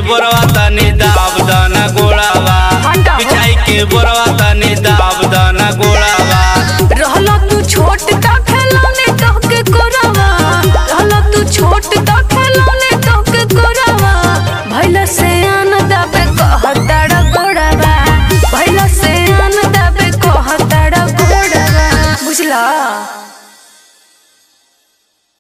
बोरवा तनी दाब दाना गोड़ावा हटा हो। बिछाई के बोरवा तनी दाब दाना गोड़ावा रहला तू छोट का खिलौने तोहके कोरावा रहला तू छोट का खिलौने तोहके कोरावा भैला से आन दबे कहताड़ा गोड़ावा भैला से आन दबे कहताड़ा गोड़ावा बुझला